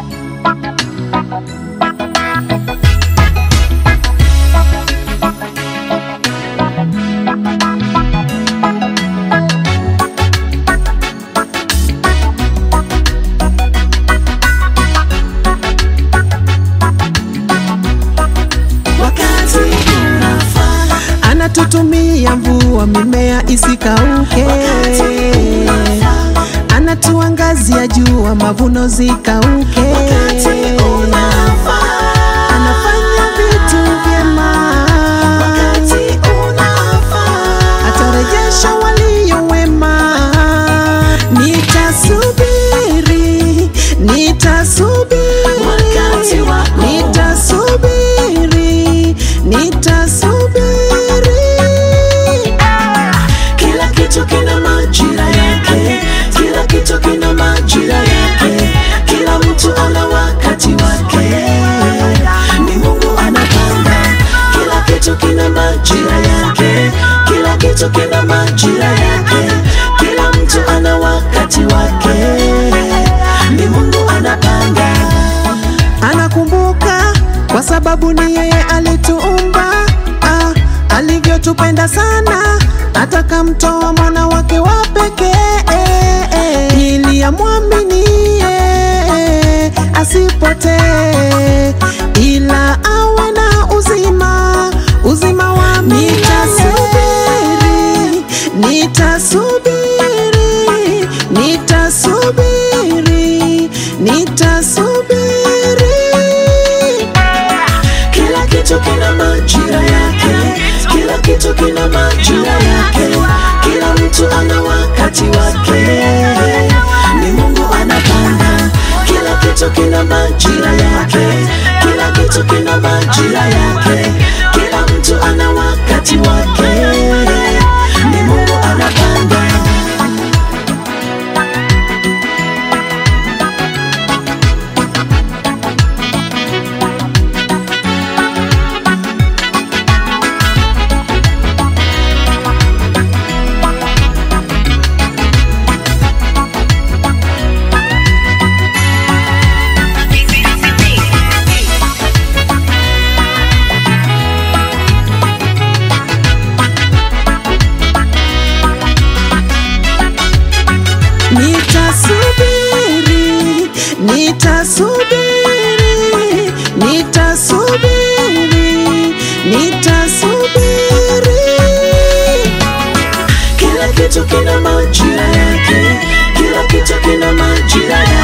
wakati unafaa, anatutumia mvua mimea isikauke, wakati unafaa, anatuangazia jua mavuno zikauke, wakati unafaa, anafanya vitu vyema, wakati unafaa, atarejesha walio wema. Nitasubiri, nitasubiri, Wakati wako. nitasubiri, nitasubiri. kila kitu kina majira yake, kila kitu kina majira yake, kila mtu ana wakati wake. Ni Mungu anapanga, kila kitu kina majira yake, kila kitu kina majira yake, kila mtu ana wakati wake. Ni Mungu anapanga. anakumbuka kwa sababu ni yeye alituumba ah, alivyotupenda sana atakamtoa mwana wake wa pekee ili amwaminie asipotee ila awe na uzima uzima wa milele. Nitasubiri, nitasubiri, nitasubiri. Kila kitu kina majira yake, kila kitu kina majira yake, kila mtu ana wakati wake. Ni Mungu anapanga, kila kitu kina majira yake, kila kitu kina majira yake, kila mtu ana wakati wake. Ni Mungu anapanga. Nitasubiri, nitasubiri, nitasubiri, nitasubiri. Kila kitu kina majira yake, kila kitu kina majira yake.